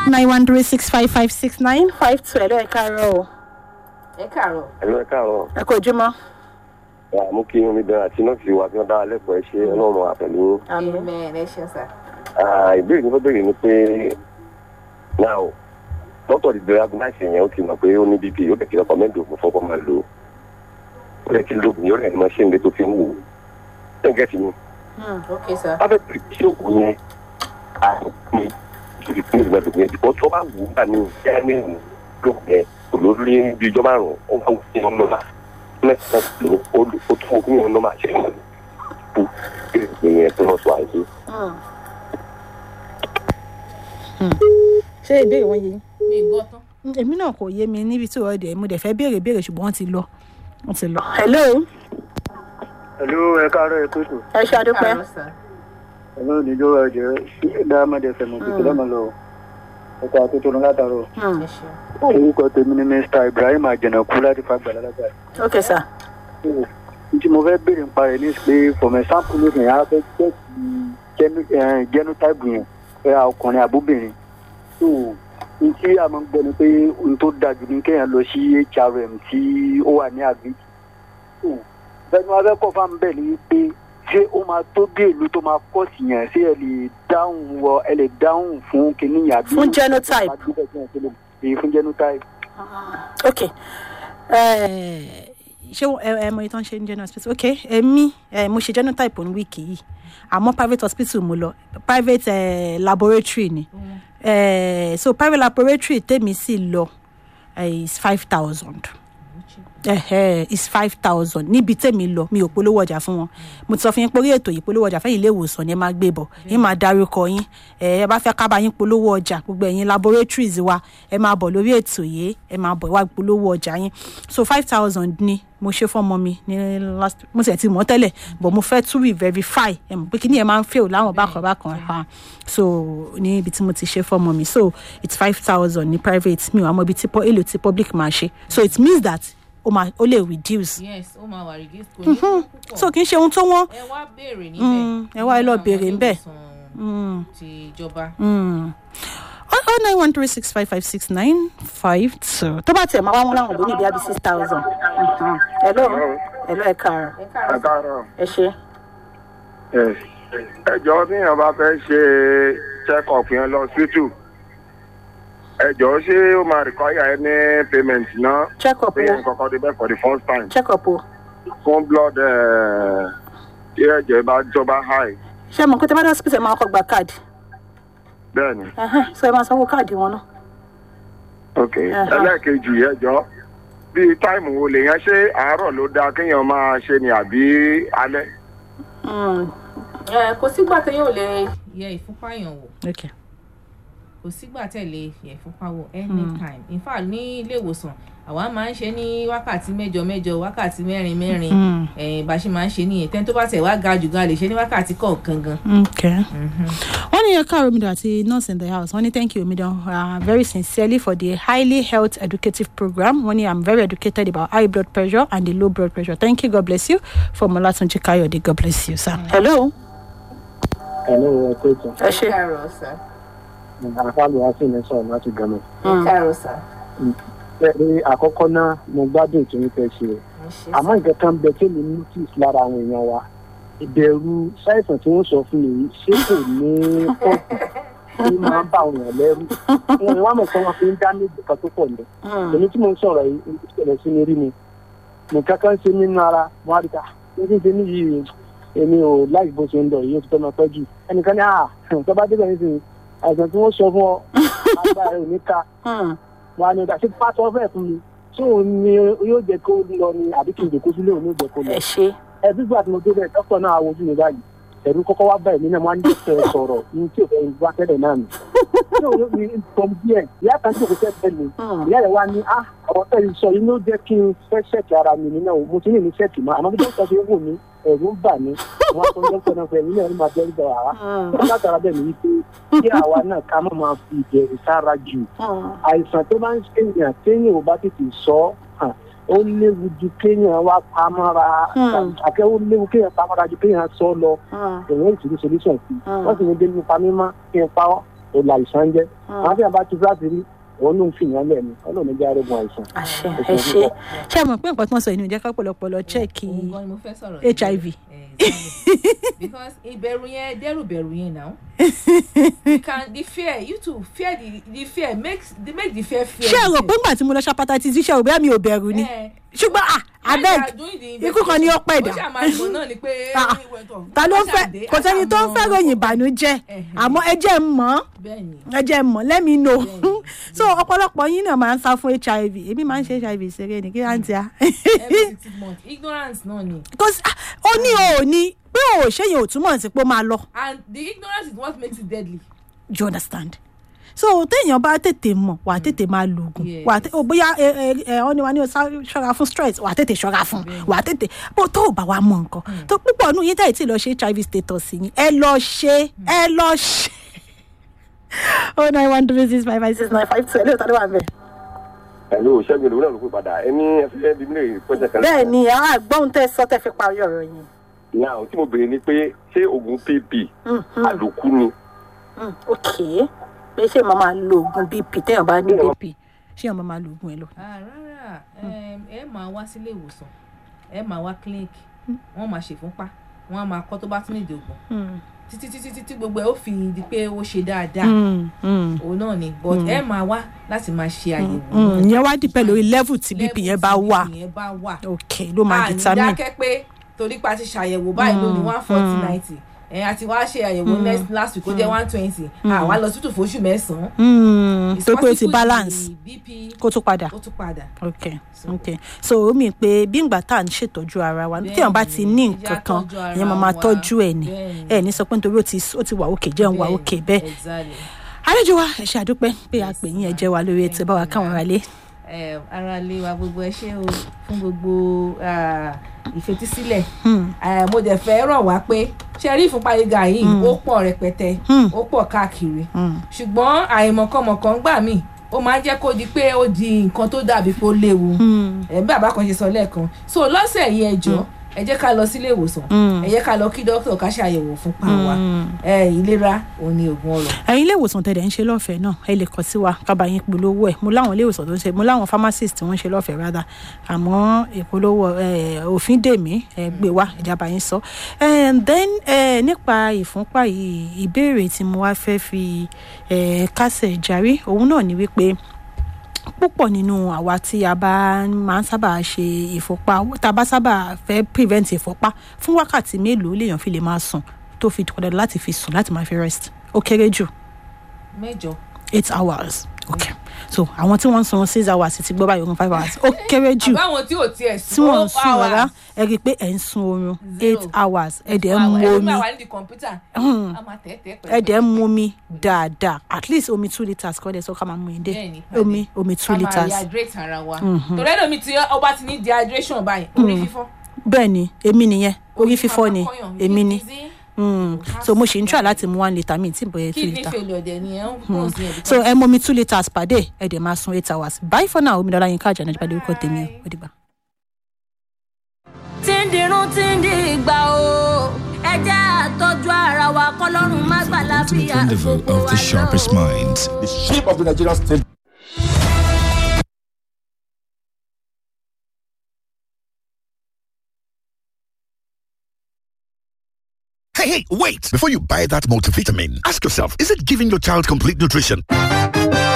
nine one three six five five six nine five two ẹ̀lọ́ ẹ̀ka rẹ̀ o ẹ káàárọ̀. ẹ̀lú ẹ̀ káàárọ̀ ẹ kò jùmọ̀. mú kí omi bẹ̀rẹ̀ àti nọ́ọ̀sì wa bí wọ́n dára lẹ́kọ̀ọ́ ẹ ṣe ọlọ́run àpẹ̀lú yín. amen ẹ ṣeun sà. Ah, ìbéèrè ní fẹ́ bèrè ni pé now dókítà ti bẹ̀rẹ̀ agunmáṣe yẹn ó ti mọ̀ pé ó ní bp ó lè kí rẹ́kọ̀mẹ́ndì ògùn fọ́kọ́ máa lò ó ó lè kí lóògùn yóò rẹ̀ ní máa ṣe ń lé tó fi ń wò ó ṣé ń gẹ̀ẹ́sì ni ok sà. wọ́n fẹ́ pèrè ṣé ògùn yẹn àrùn mi ìṣòro fún ìgbà tó yẹn ó tó bá wù ú gbà ní ìyá ní ìlú lóògùn yẹn olórí bí ijọ́ márùn-ún ó máa wù sí ọmọ náà mẹ́ta ló ó tún ogún yẹn ló máa ṣe é kú ìyẹn tó lọ sọ àìsí. ṣé ìbéèrè wọn yé mi gbọ́ tán. èmi náà kò yé mi níbi tí ọ̀dẹ̀ mo dẹ̀ fẹ́ béèrè béèrè ṣùgbọ́n wọ́n ti lọ wọ́n ti lọ. hello Hello, ẹ káàárọ̀ ẹ kóòtù. ẹ ṣe àdúpẹ́ káàárọ̀ sà. Ẹ̀mí ò ní jó ẹ̀jẹ̀ Diamond FM òkìtì lọ́mọ lọ. Ẹ̀ka àtúntò ní látàrọ̀. Hmm, ẹ ṣeun. Orúkọ tèmi ni Mr. Ibrahim Àjànàkú láti Fagbà lálágbà. ok sir. Tí mo fẹ́ béèrè nípa rẹ̀ ní pé for example lónìí, a fẹ́ jẹ́ genotype yẹn ẹ̀ ọkùnrin àbúbìnrin. So, n tí a máa ń gbọ́ ni pé n tó dájú ní kéèyàn lọ sí HRM tí ó wà ní àgbèjì. So, bẹ́ẹ̀ni wọ́n fẹ́ kọ́ fáwọn bẹ́ẹ̀ ni pé ṣé ó máa tó bí èlò tó máa kọ́ sí yẹn ṣé ẹ lè dáhùn wọ ẹ lè dáhùn fún kinní yẹn àbí. Fún genotype. èyí fún genotype. ok Eh, ṣé ẹ ẹ mọ ìtàn ṣe ń general hospital ok èmi ẹ mo ṣe genotype ní wíìkì yìí àmọ́ private hospital mo lọ private eh, laboratory ni Eh, so private laboratory tèmi sì lọ eh, is five thousand ẹhẹ is five thousand níbi tèmi lọ mi ò polówó ọjà fún wọn mo ti sọ fún yín pé orí ètò yìí polówó ọjà fẹ́yìn ilé ìwòsàn ni ẹ máa gbé bọ̀ yín máa dárúkọ yín ẹ ẹ bá fẹ́ ká bá yín polówó ọjà gbogbo ẹ̀yin laboratories wa ẹ máa bọ̀ lórí ètò yìí ẹ máa bọ̀ wá polówó ọjà yín so five thousand ni mo ṣe fọ́mọ mi ní last mo sì ti mọ̀ tẹ́lẹ̀ but mo fẹ́ tún re-verify ẹ mọ̀ pé kí ni ẹ máa ń fail láwọn bákan bákan ha so ní ibi tí mo ti ṣe fọ́mọ mi so it's five thousand ní private mi ò àmọ́ ibi tí po- èlò tí public máa ṣe so it means that ó máa ó lè reduce yes ó máa wà reduce kò ní kú púpọ̀. so kì í ṣe ohun tó wọ́n ẹ wá béèrè níbẹ̀. Mm, ẹ wá ẹ lọ nínú àwọn béèrè níbẹ̀. ilé-ìwòsàn ti ìjọba. oh nine one three six five five six nine five two tó bá tiẹ̀ máa wá wọn láwọn òbí níbi àbí six thousand hello hello ẹ káàárọ̀ ẹ káàárọ̀ sà. káàárọ̀ ẹ ṣe. ẹjọ́ tíyàn bá fẹ́ ṣe check up yẹn lọ hospital ẹjọ́ ṣé ó máa require any payment náà check up pé yẹn o kọ́kọ́ débẹ̀ for the first time check up o fún blood eh, tí ẹ̀jẹ̀ bá jọba high ṣé mo kó tẹ bá dé hospital ẹ máa kọ́ gba káàdì bẹ́ẹ̀ ni Ẹhẹ́n, so ẹ máa sanwó káàdì wọn náà. ok ẹlẹ́ẹ̀kejì ẹjọ́ bíi táìmù wo lèèyàn ṣe àárọ̀ ló dáa kéèyàn máa ṣe ni àbí alẹ́ Mm, ẹ kò sígbà téèyàn ò lè yẹ ìfúnpá yàn wò okay. kò sígbà tẹ̀lé yẹ ìfúnpá wò anytime in fact ní ilé ìwòsàn àwa máa ń ṣe ní wákàtí mẹ́jọ mẹ́jọ wákàtí mẹ́rin mẹ́rin Mm. ẹ̀yìn bá ṣe máa ń ṣe nìyẹn tẹ́ni tó bá tẹ̀ wá ga jù gan a lè ṣe ní wákàtí kọ̀ọ̀kan gan. Okay. wọ́n ní ẹ̀ka omidan àti nurse in the house wọ́n ní thank you omidan uh, very sincerely for the highly health educative program wọ́n ní i'm very educated about high blood pressure and the low blood pressure thank you god bless you from olatunji kayode god bless you sir. hello. Hello, ẹ kóòtù. ẹ ṣe. káàárọ̀ sà. Àfáàlù wá sí ní sọ̀rọ̀ láti gàmọ̀. ẹ káàárọ̀ sà. Bẹ́ẹ̀ni àkọ́kọ́ náà mo gbádùn tó ń fẹ́ ṣe o. ẹ ṣe Àmọ́ nǹkan kan bẹ tí mi notice lára àwọn èèyàn wa. Ìbẹ̀rù ṣàìsàn tí wọ́n sọ fún mi yìí ṣé kò ní pọ̀jù tí máa ń bá àwọn èèyàn lẹ́rù. Wọ́n wá mọ̀ pé wọ́n fi ń dá méjì kan tó pọ̀ ní. èmi tí mo ń sọ̀rọ̀ yìí ń ṣẹlẹ̀ sí mi rí mi nǹkan kan ṣe nínú ara mo á rí ta ní kí n ṣe níyì èmi ò láì bó ṣe ń lọ yìí ó ti tọ́ ma pẹ́ jù ẹnìkan ní à tó bá débẹ̀ nísìnyí àìsàn tí wọ́n sọ fún ọ agbára ẹ̀ ò ní ká wà ní ìdásí pátọ́ fẹ́ fún mi tí òun ni yóò jẹ́ kó lọ ni àbí kí n jẹ́ kó sílé òun yóò jẹ́ kó lọ ẹ ṣe. ẹ bí gbà tí mo débẹ̀ dókítà náà àwọn ojú mi báyìí ẹ̀rú kọ́kọ́ wá bá èmi náà wọ́n á ní dókítà sọ̀rọ̀ ní tí ò fẹ́ wá tẹ́lẹ̀ náà nì. tí òun yóò fi tọ́m díẹ̀ ìyá kan tí òkú tẹ́ tẹ́ mi ìyá rẹ̀ wá ní á ọ̀rọ̀ tẹ́ ẹ sọ yìí ló jẹ́ kí n fẹ́ ṣẹ́ẹ̀kì ara mi nínú ò mo ti ní ní ṣẹ́ẹ̀kì mọ́ àmọ́ bí dókítà ṣe wò mí ẹ̀rù ń bà mí wọ́n á sọ dókítà náà fẹ́ mi náà ní máa bẹ́ẹ̀ bẹ̀ wá. látara bẹ́ẹ̀ ni wípé kí àwa náà ká má máa fi ìbẹ̀rù sára jù àìsàn tó bá ń ṣèyàn téèyàn ò bá tètè sọ ọ́ ó léwu ju kéèyàn wá pamọ́ra àkẹ́ ó léwu kéèyàn pamọ́ra ju kéèyàn sọ lọ èèyàn ìṣòro solution sí wọ́n sì ní dé nípa mímọ́ kí n pa ọ́ ó la ìsàn jẹ́ àwọn tí a bá ti fúláṣí rí òun ló ń fi yàn lẹ́nu ọlọ́run jẹ́ arógun àìsàn. àṣẹ ẹ ṣe ṣé ẹ mọ̀ pé nǹkan tí wọ́n sọ yìí ni ò jẹ́ ká pọ̀lọpọ̀lọ chẹ́ẹ̀kì òun gan ni mo fẹ́ sọ̀rọ̀ HIV. Exactly. because ìbẹ̀rù yẹn dẹ́rù bẹ̀rù yẹn now you can the fear you too fear the the fear makes the make the fear fear. ṣé ẹ rò pé ńgbà tí mo lọ ṣapata ti ṣiṣẹ́ òbí mi ò bẹ̀rù ni Eh, ṣùgbọ́n ah when they abeg are doing the ikú kan ni ó pẹ̀ dà ó ṣàmàlùmọ̀ náà ni pé Ah, ìwé tó- ta ló ń ó fẹ́ ṣàdé, kò sẹ́ni tó ń fẹ́ àtàwọn- ròyìn ìbànújẹ́ Ẹhẹ̀. àmọ́ ẹ jẹ́ ń mọ̀ bẹ́ẹ̀ ni ẹ jẹ́ ń mọ̀ let me know Bẹ́ẹ̀ni, so ọ̀pọ̀lọpọ̀ yín náà máa ń sá fún hiv èmi máa ń ṣe hiv ṣeré ni kí á ń tia every six months ignorance náà ni because ah, ó ní o ò ní pé o ò ṣe yẹn ò túmọ̀ sí pé ó máa lọ and the ignorance is what makes it deadly. you understand so téèyàn bá tètè mọ̀ wà á tètè máa lo oògùn Yes. wà á tè ó bóyá ẹ ẹ ẹ ọ́ ni wà á ní o sá- ṣọ́ra fún stress wà á tètè ṣọ́ra fún wà á tètè bó tó o bá wa mọ̀ nǹkan tó púpọ̀ nù yín tẹ̀ tí lọ ṣe hiv status yín ẹ lọ ṣe ẹ lọ ṣe oh nine one three six five five six nine five two ẹ lóòótọ́ ló wà bẹ́ẹ̀. pẹ̀lú ṣẹ́gun ìlú náà ló pè padà ẹni ẹfẹ́ bí mi lè pẹ́sẹ̀ kan. bẹ́ẹ̀ ni àwọn àgbọ̀n tẹ sọ tẹ fi parí ọ̀rọ̀ yìí. náà tí mo béèrè ni pé ṣé oògùn pp àlòkù ni ok pé ṣé màá máa lo oògùn bp téèyàn bá ní bp ṣé màá máa lo oògùn ẹ lọ. Ah, rárá em, ẹ máa wá sílé ìwòsàn ẹ máa wá clinic wọ́n máa ṣèfúnpá wọ́n á máa kọ́ tó bá tún nídìí ògùn títí títí títí gbogbo ẹ ó fi di pé ó ṣe dáadáa òun náà ni but ẹ máa wá láti máa ṣe àyẹ̀wò náà. ìyẹn wá dìpẹ́ lórí level tí bp yẹn bá wà level tí BP yẹn bá wà ok ló máa a ní determine. dákẹ́ pé torí pa ti ṣàyẹ̀wò báyìí lónìí one forty ninety ẹ̀ àti wá ṣe àyẹ̀wò next last week ó jẹ́ one twenty àwa lọ tútù fóṣù mẹ́sàn-án. Mm, It's tó pé o ti possible balance the bp kó tó padà. ó tún padà. ok ok so ó mì pé bí ìgbà tá à ń ṣètọ́jú ara wa téèyàn bá ti ní Bẹ́ẹ̀ni, nǹkan kan ẹ jẹ́ á tọ́jú ara ìyẹn máa máa wa. tọ́jú ẹ̀ ní Bẹ́ẹ̀ni. ẹ̀ ní sọ pé nítorí ó ti ó ti wà òkè jẹun wà òkè bẹ́ẹ̀ exactly. àlejò wa ẹ ṣe àdúpẹ́ pé a pè yín ẹ jẹ́ wa lórí ètò báwa káwọn ará lé. ẹ ara lé wa gbogbo ẹ ṣé o fún gbogbo ah, ìfetísílẹ̀ Eh, mo dẹ̀ fẹ́ rọ̀ wá pé ṣe rí ìfúnpá gíga yìí ó pọ̀ rẹpẹtẹ ó pọ̀ káàkiri ṣùgbọ́n àìmọ̀kànmọ̀kàn gbà mí ó máa ń jẹ́ kó di pé ó di nǹkan tó dàbí pé ó léwu ẹ̀ bí àbá kan ṣe sọ lẹ́ẹ̀kan so lọ́sẹ̀ yìí ẹ jọ ẹ jẹ́ ká lọ sílé ìwòsàn ẹ jẹ́ ká lọ kí dókítà ká ṣàyẹ̀wò fúnpá wa ẹ ìlera òun ni oògùn ọrọ̀ ẹ̀yin ilé ìwòsàn tẹ̀lé ń ṣe lọ́fẹ̀ẹ́ náà ẹ lè kàn sí wa kábà yín polówó ẹ̀ mo láwọn ilé ìwòsàn tó ń ṣe mo láwọn pharmacist tí wọ́n ń ṣe lọ́fẹ̀ẹ́ rárá àmọ́ ìpolówó ẹ̀, òfin dèmí ẹ̀, gbé wá ìjábá yín sọ And then ẹ̀, nípa ìfúnpá yìí ìbéèrè tí mo wá fẹ́ fi ẹ̀, kásẹ̀ járí òun náà ni wípé púpọ̀ nínú àwa tí a bá máa ń sábà ṣe ìfúnpá tá a bá sábà fẹ́ prevent ìfúnpá fún wákàtí mélòó lèèyàn fi lè máa sùn tó fi kọ̀dọ̀ láti fi sùn láti máa fi rest ó kéré jù mẹ́jọ eight hours okay so àwọn tí wọ́n ń sun six hours ti gbọ́ báyìí oorun five hours ó kéré jù àbáwọn tí ò tiẹ̀ tí wọ́n ń sùn hours. rárá ẹ rí i pé ẹ̀ ń sun oorun Zero. eight hours ẹ̀ dẹ̀ ń Wow, mu ẹlòmíì omi àwa nídìí kọ̀ǹpútà a máa tẹ̀ tẹ̀ ẹ̀ dẹ̀ ń mu omi dáadáa at least omi two litres kọ́ dẹ̀ sọ ká máa mu ìdè Bẹ́ẹ̀ni, pàdé. omi omi two ká máa litres rehydrate ara wa torí ẹlòmíì tí ọba ti ní dehydration báyìí orí fífọ́ bẹ́ẹ̀ ni èmi nìyẹn orí fífọ́ ni máa kọ́yàn, èmi ni dizzy, Mm. so mo ṣì ń try láti mu one litre mi tí n bọ̀yẹ̀ two kidney litre failure dẹ̀ ni ẹ̀ ń pọ̀ sí ẹ̀ so ẹ mọ mi two litres per day ẹ dẹ̀ máa sun eight hours bye for now omi dọ́là yín ká àjànà ìjọba orúkọ tèmi o ó dìgbà. tí ń dirun tí ń di ìgbà o ẹ jẹ́ àtọ́jú ara wa kọ́lọ́run má gbà to the láfíà rendezvous gbogbo of wa the náà sharpest o. minds. the shape of the Nigerian state Hey, hey, wait! Before you buy that multivitamin, ask yourself, is it giving your child complete nutrition?